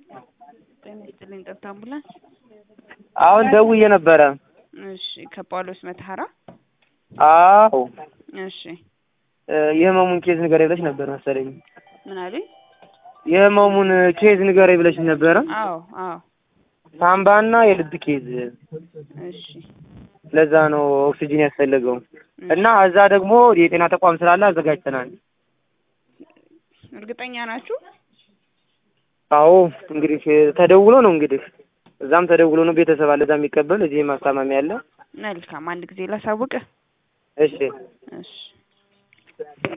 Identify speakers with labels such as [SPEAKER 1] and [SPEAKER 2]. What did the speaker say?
[SPEAKER 1] ጤና ይስጥልኝ ጠብታ አምቡላንስ።
[SPEAKER 2] አሁን ደውዬ ነበረ።
[SPEAKER 1] እሺ ከጳውሎስ መተሐራ።
[SPEAKER 2] አዎ
[SPEAKER 1] እሺ
[SPEAKER 2] የህመሙን ኬዝ ንገረኝ ብለሽ ነበር መሰለኝ።
[SPEAKER 1] ምን አሉኝ?
[SPEAKER 2] የህመሙን ኬዝ ንገረኝ ብለሽ ነበረ።
[SPEAKER 1] አዎ አዎ
[SPEAKER 2] ሳምባና የልብ ኬዝ።
[SPEAKER 1] እሺ
[SPEAKER 2] ለዛ ነው ኦክሲጂን ያስፈለገው እና እዛ ደግሞ የጤና ተቋም ስላለ አዘጋጅተናል።
[SPEAKER 1] እርግጠኛ ናችሁ?
[SPEAKER 2] አዎ እንግዲህ ተደውሎ ነው እንግዲህ እዛም ተደውሎ ነው ቤተሰብ አለ እዛ የሚቀበል እዚህም አስታማሚ አለ።
[SPEAKER 1] መልካም አንድ ጊዜ ላሳውቅህ።
[SPEAKER 2] እሺ
[SPEAKER 1] እሺ